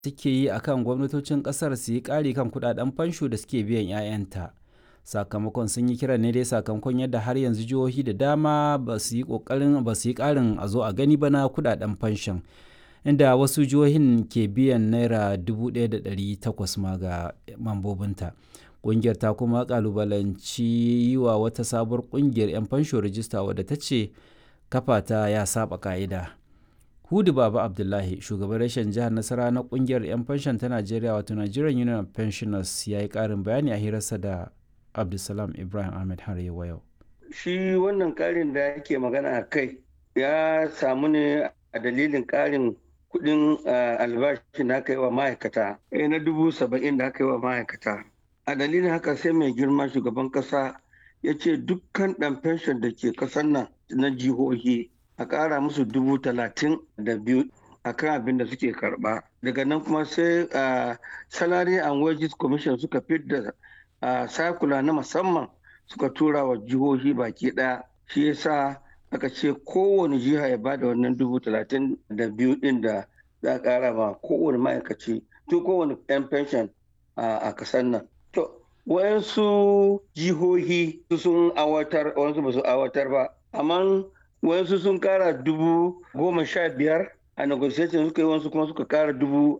suke yi akan gwamnatocin kasar su yi ƙari kan kudaden fansho da suke biyan 'ya'yanta sakamakon sun yi kiran ne dai sakamakon yadda har yanzu jihohi da dama ba su yi ƙoƙarin ba su yi ƙarin a zo a gani ba na kudaden fanshon inda wasu jihohin ke biyan naira 1,800 ma ga mambobinta ƙungiyar ta kuma kalubalanci yi wa wata sabuwar ƙungiyar 'yan fansho rajista wadda ta ce kafa ta ya saba ka'ida hudu baba abdullahi shugaban rashin jihar nasara na ƙungiyar 'yan fanshon ta najeriya wato nigerian union of pensioners ya yi ƙarin bayani a hirarsa da abdulsalam ibrahim ahmed har yau shi wannan ƙarin da yake magana a kai ya samu ne a dalilin ƙarin kudin albashi da aka yi wa ma'aikata na dubu saba'in da aka yi wa ma'aikata a dalilin haka sai mai girma shugaban kasa ya ce dukkan ɗan fenshon da ke ƙasar nan na jihohi a ƙara musu dubu talatin da biyu a kan abin da suke karɓa daga nan kuma sai salary and wages commission suka fidda sakula na musamman suka tura wa jihohi baki ɗaya shi yasa aka ce kowane jiha ya bada wannan dubu talatin da biyu din da za a kara ma kowane ma'aikaci to kowane yan pension a kasar nan to wayansu jihohi sun awatar wayansu ba su awatar ba amma wayansu sun kara dubu goma sha biyar a negotiation suka yi wasu kuma suka kara dubu